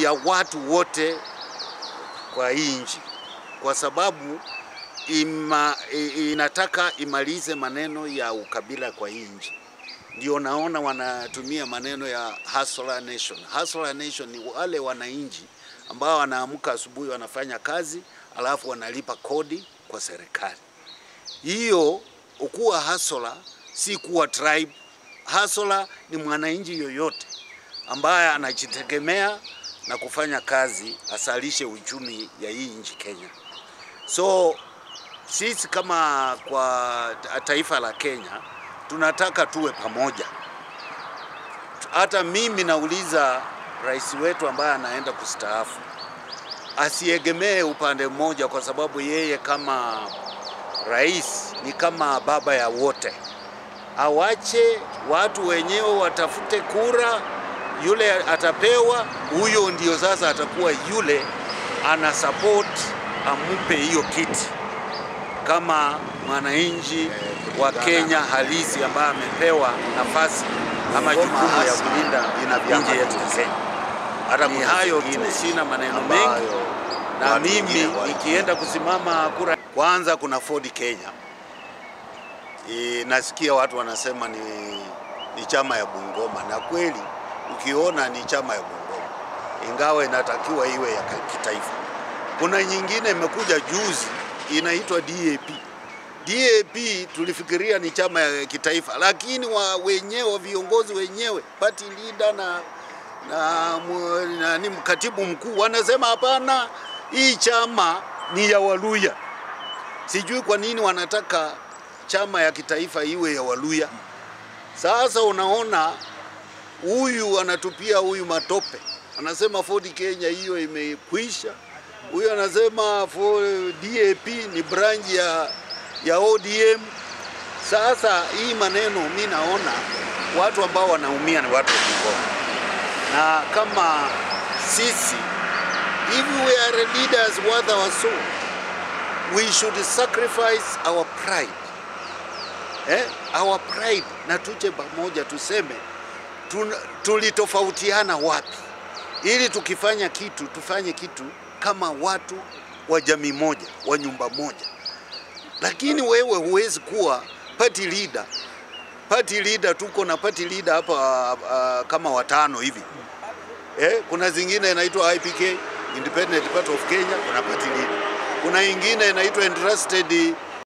ya watu wote kwa hii nchi, kwa sababu ima, i- inataka imalize maneno ya ukabila kwa hii nchi. Ndio naona wanatumia maneno ya hustler nation. Hustler nation ni wale wananchi ambao wanaamka asubuhi wanafanya kazi alafu wanalipa kodi kwa serikali. Hiyo ukuwa hustler si kuwa tribe. Hustler ni mwananchi yoyote ambaye anajitegemea na kufanya kazi asalishe uchumi ya hii nchi Kenya. So sisi kama kwa taifa la Kenya tunataka tuwe pamoja. Hata mimi nauliza rais wetu ambaye anaenda kustaafu asiegemee upande mmoja, kwa sababu yeye kama rais ni kama baba ya wote. Awache watu wenyewe watafute kura, yule atapewa, huyo ndio sasa atakuwa yule ana support ampe hiyo kiti kama mwananchi wa Kenya halisi ambaye amepewa nafasi ama jukumu ya kulinda nchi yetu ya Kenya. Hata Ni kuna hayo tu, zingine sina maneno mengi. ambayo Na watu mimi wengine wa- nikienda kusimama kura, kwanza kuna Ford Kenya. E, nasikia watu wanasema ni, ni chama ya Bungoma, na kweli ukiona ni chama ya Bungoma, ingawa inatakiwa iwe ya kitaifa. Kuna nyingine imekuja juzi inaitwa DAP. DAP tulifikiria ni chama ya kitaifa, lakini wa wenyewe viongozi wenyewe party leader na na mu- nani katibu mkuu wanasema hapana, hii chama ni ya Waluya. Sijui kwa nini wanataka chama ya kitaifa iwe ya Waluya. Sasa unaona huyu anatupia huyu matope, anasema Ford Kenya hiyo imekwisha. Huyu anasema for DAP ni branch ya, ya ODM. Sasa hii maneno mi naona watu ambao wanaumia ni watu wa Bungoma, na kama sisi if we are leaders worth our soul we should sacrifice our pride eh, our pride na tuje pamoja tuseme tun- tulitofautiana wapi, ili tukifanya kitu tufanye kitu kama watu wa jamii moja wa nyumba moja. Lakini wewe huwezi kuwa party leader. Party leader tuko na party leader hapa uh, kama watano hivi eh, kuna zingine inaitwa IPK Independent Party of Kenya, kuna party leader. Kuna ingine inaitwa Interested